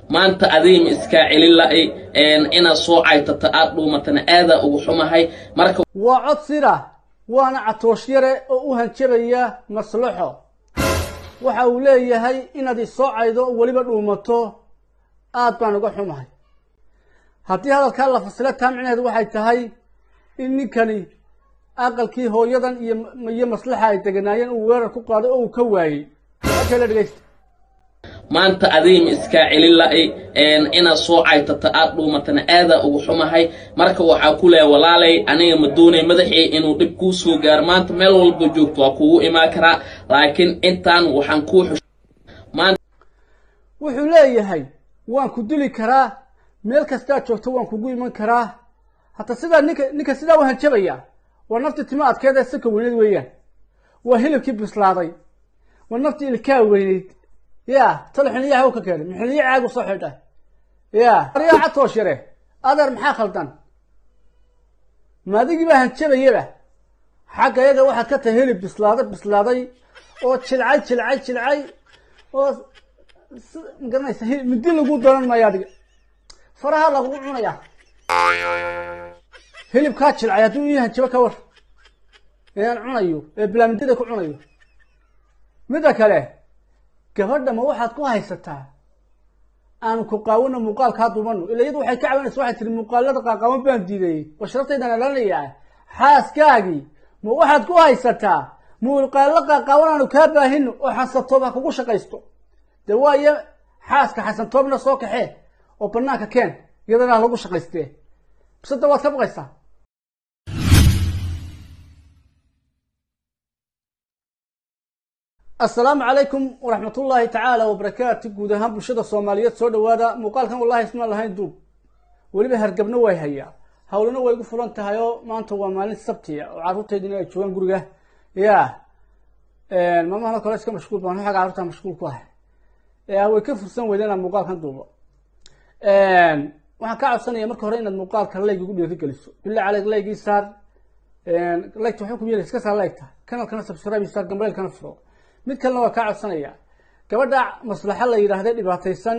maanta adiima iskaa celin la'ay inaad soo caytata aad dhuumatana aadaa ugu xumahay marka waa cod sira waana catoosh yare oo u hanjabaya maslaxo waxa uu leeyahay inaad isoo caydo oo weliba dhuumato aad baan uga xumahay haddii hadalkaa la fasilo taa micnaheedu waxay tahay in ninkani aqalkii hooyadan iyo iyo maslaxa ay deganaayeen uu weerar ku qaaday oo uu ka waayey kala dhegeysta maanta adiima iskaa celin la'ay inaad soo caytata aad dhuumatana aadaa ugu xumahay marka waxaa ku leeya walaalay aniga ma doonay madaxii inuu dhib kuu soo gaaro maanta meel walba joogto waa kugu imaan karaa laakiin intaan waxaan kuu xush wuxuu leeyahay waan ku dili karaa meel kastaad joogto waan kugu iman karaa hata sidaa ninka ninka sidaa u hanjabaya waa naftii timo adkeed ee sanka weyneyd weeyaan waa hilibkii bislaaday waa naftii ilkaa weyneyd ya talo xiniyaha u ka keenay xiniya caagu soo xidha ya aryaa catoosh yare adeer maxaa khaldan maadigii baa hanjabayaba xagga yaga waxaad ka tahay hilib bislaaday bislaaday oo jilcay jilcay jilcay oo magaranaysa midi lagu daran maayo adiga faraha lagugu cunaya hilibkaa jilcay hadduu ii hanjabo ka war inaan cunayo ee bilaamidida ku cunayo midda kale gabadha ma waxaad ku haysataa aanu ku qaawano muuqaalkaa dumano ila iyadu waxay ka cabanaysa waxay tiri muuqaalada qaaqaban baan diidayey oo sharaftaydan alanayaa xaaskaagii ma waxaad ku haysataa muuqaalo qaaqaaban aanu kaa baahino oo xasantoob ha kugu shaqaysto dee waayo xaaska xasantoobna soo kaxee oo banaanka keen iyadana ha lagu shaqaystee bisada waad ka baqaysaa assalaamu calaykum waraxmat ullaahi tacaala wabarakaatu guud ahaan bulshada soomaaliyeed soo dhawaada muuqaalkan wallahi ismaan lahayn duub weliba hargabna way hayaa hawlana way igu fulan tahay oo maanta waa maalin sabtiya oo carruurtaydina ay joogaan guriga ya maalmahan kale iska mashquul baan xagga carruurta mashquul ku ahay way ka fursan weyda inaad muuqaalkan duubo waxaan kaa codsanaya marka hore inaad muuqaalka layg igu dhiiri geliso billah caleyk laygii saar laygta waxay ku yeeli iska saar laygta kanalkana subscribe saar gambareelkana furo mid kalena waa kaa codsanaya gabadha maslaxo la yidhaahda dhibaataysan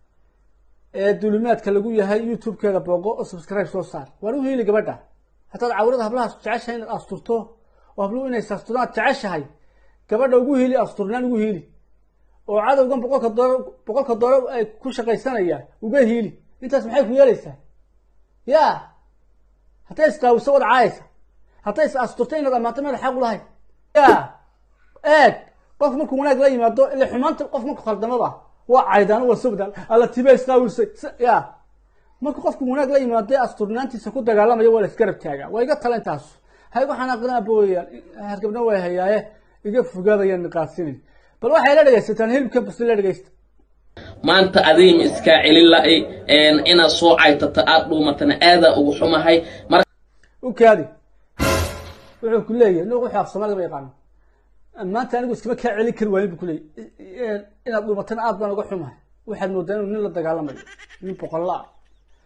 ee dulimaadka lagu yahay youtube-keeda booqo oo subscribe soo saar waan u hiili gabadha haddaad cawrada hablahaas jeceshahay inaad asturto oo habluhu inay asturnaad jeceshahay gabadha ugu hiili asturnaan ugu hiili oo cadowgan boqolka doolar boqolka doolar ay ku shaqaysanaya uga hiili intaas maxay ku yeelaysaa ya hadday isqaawiso wad caayaysa hadday is asturto inaad ammaanto meel xaq ulahay ya eeg qof markuu wanaag la yimaado ila xumaanta qof marku khaldamaba waa caydaan waa sobdaan alla tiba isqaawisay ya marku qofku wanaag la yimaado asturnaantiisa ku dagaalamaya waa la isgarab taagaa waa iga tala intaas ha igu xanaaqdana abooyaan hargabna way hayaaye iga fogaadayaan niqaasinin bal waxay la dhegaysataan hilibka basi la dhegaysta maanta adiima iskaa celin la'ay inaad soo caytata aad dhuumatana aadaa ugu xumahay marka u kaadi wuxuu ku leeyahay nuuq wuxuu af soomaaliga ba yaqaano maanta anigu iskama kaa celin kari waayin bu ku leeyahy inaad dhuumatana aad baan uga xumahay waxaad moodaa inuu nin la dagaalamayo nin boqolla ah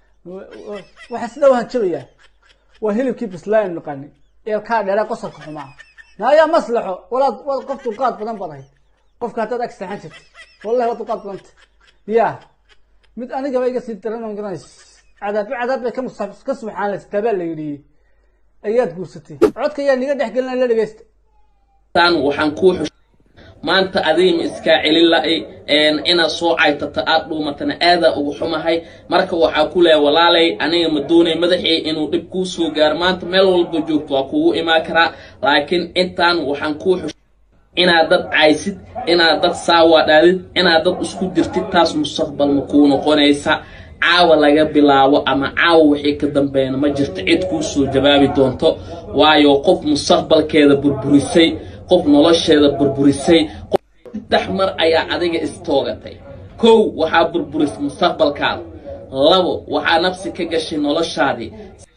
waxaa sidaa u hanjabayaa waa hilibkii bislaayan naqaani eelkaa dheeraa qosalka xumaa naayaa maslaxo walaad waad qof dulqaad badan baad ahayd qofka haddaad ag seexan jirta wallahi waa dulqaad badanta ya mid anigaba iga sii daran garanays cadaabi cadaab bay kamusa ka subxaanlaystaa baa la yidhi ayaad guursatay codka ayaa niga dhex gelina la dhegeysta tan waxaan kuu xush maanta adiima iskaa celin la'ay inaad soo caytata aad dhuumatana aadaa ugu xumahay marka waxaa ku leeya walaalay aniga ma doonay madaxii inuu dhib kuu soo gaaro maanta meel walba joogto waa kugu imaan karaa laakiin intaan waxaan kuu xush inaad dad caysid inaad dad saawadhaadid inaad dad isku dirtid taas mustaqbal ma kuu noqonaysa caawa laga bilaabo ama caawa wixii ka dambeeyana ma jirto cid kuu soo jawaabi doonto waayo qof mustaqbalkeeda burburisay qof nolosheeda burburisay saddex mar ayaa adiga istoogatay kow waxaa burburisay mustaqbalkaada labo waxaa nafsi ka gashay noloshaadii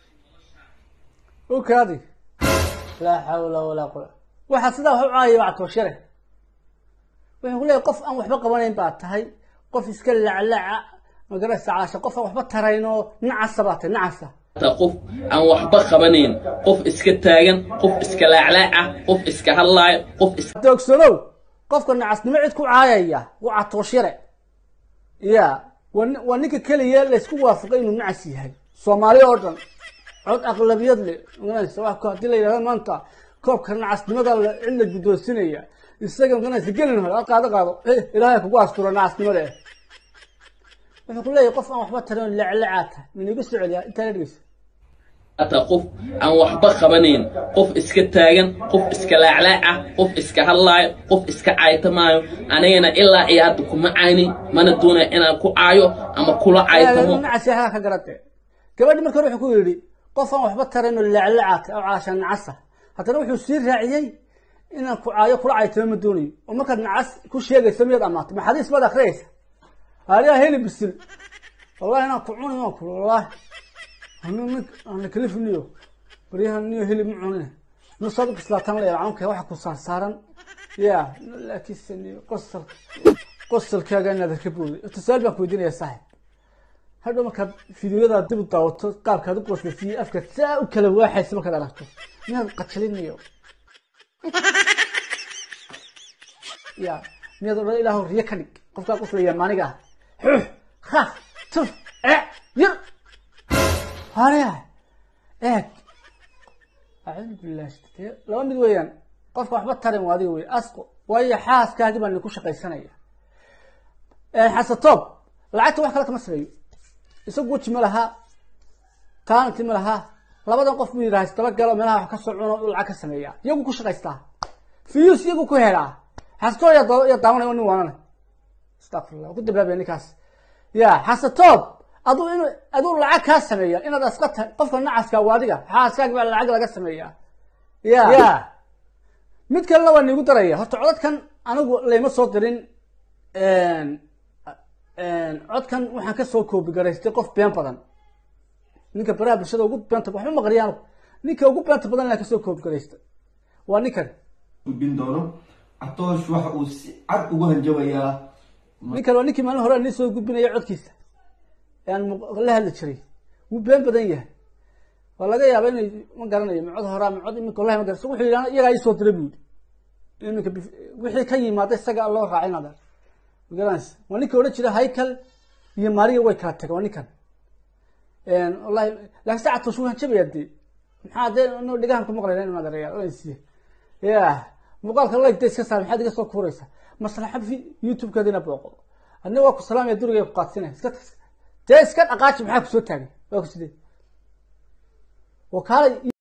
u kaadi laa xawla walaa quwa waxaa sidaa wax u caayaya waa catooshare wuxuu ku leeyahy qof aan waxba qabanayn baa tahay qof iska laclaca magaraysa caasha qof aan waxba tarayn oo nacasa baa tahay nacasa qof aan waxba qabanayn qof iska taagan qof iska laaclaaca qof iska hadlaayo qof is doogsanow qofka nacasnimo cid ku caayaya waa catooshare ya waa nin- waa ninka keliya laysku waafaqay inuu nacas yahay soomaali oo dhan cod aqlabiyad leh maganaysa wax ko- haddii la yidhahdo maanta koobka nacasnimada la cid la guddoonsinaya isaga maganaysa gelin hore ha qaado qaado eh, ilaahay kugu asturo nacasnimada eh wuxuu ku leeyahay qof aan waxba tarin oo leclecaa tahay minigu soo celiyaa intaa la dhegeysa hata qof aan waxba qabanayn qof iska taagan qof iska laaclaaca qof iska hadlaayo qof iska caytamaayo anigana ilaa iyo hadda kuma caynin mana doonaya inaan ku caayo ama kula caytamo nacas yahay ka garate gabadhi marka hore wuxuu ku yidhi qof aan waxba tarin oo leclecaa tahay oo caasha nacasa haddana wuxuu sii raaciyey inaan ku caayo kula caytamo ma doonayo oo markaad nacas ku sheegaysa miyaad amaatay maxadiis baad akhriyaysa adigaa heli bisil wallahi inaan ku cuni waan kula wallahi anu nin aan la kalifiniyo baryahan niyo heli ma cunine nusaad u bislaatan la yalcanka waxa ku saarsaaran ya laakiinse niyo qosalka qosalkaaga inaad ka booday tusaale baan ku weydiinaya saaxib hadhow markaad fideoyadaa dib u daawato qaabkaad u qoslasiiyey afkaad saa u kala waaxaysa markaad aragto miyaad qajalinayo ya miyaad odhan ilaahu riyo ka dhig qofkaa qoslaya maaniga ah xux ha tuf e yir haya eeg acuudu billahi dee laba mid weeyaan qofka waxba tarin waa adiga wey asqo waayo xaaskaagi baa ninku shaqaysanaya xasatoob lacagta wax kale kama sameeyo isagu weji ma laha taanti ma laha labadan qof buu yidhaha isdaba galo meelaha wax ka soo cuno u lacag ka sameeya iyagu ku shaqaystaa fiyus iyagu ku helaa xasatoob yaa yaa daawanaya nin waanane astaqfirullah ku dambaabaya ninkaas ya xasatoob aduu inu aduu lacag kaa sameeya inaad aska tahay qofka nacaska waa adiga xaaskaagi baa lacag laga sameeya ya ya mid kalena waa niigu daraya horta codadkan anigu layma soo dirin codkan waxaan kasoo koobi garaystay qof been badan ninka baraha bulshada ugu beenta waxba maqriyaan ninka ugu beenta badan inaan kasoo koobi garaystay waa ninkan gudbin doono catoosh waxa uu si cad ugu hanjabayaa ninkan waa ninkii maalin hore nii soo gudbinaya codkiisa aan la hadli jiray wuu been badan yahay waa laga yaaba inay ma garanayo ma cod horaa ma cod iminka wallahi ma garanayso wuxuu yidhahda iyagaa ii soo diray buu yidhi iminka wixii ka yimaada isaga loo raacin adeer ma garanaysa waa ninka odhan jira haykal iyo maariya way kala tageen waa ninkan wallahi laakiin saacad toos wuu hanjabayaa dee maxaa dee no dhigahan ku maqlayna in adeerayaa oransiye ya muuqaalka like dee iska saar maxaad iga soo kuuraysaa maslaxa youtube-keedina booqo adna waa ku salaamaya durigay ku qaadsinaya iska dee iska dhaqaaji maxaa kusoo taagay waa ku sidee wakaalay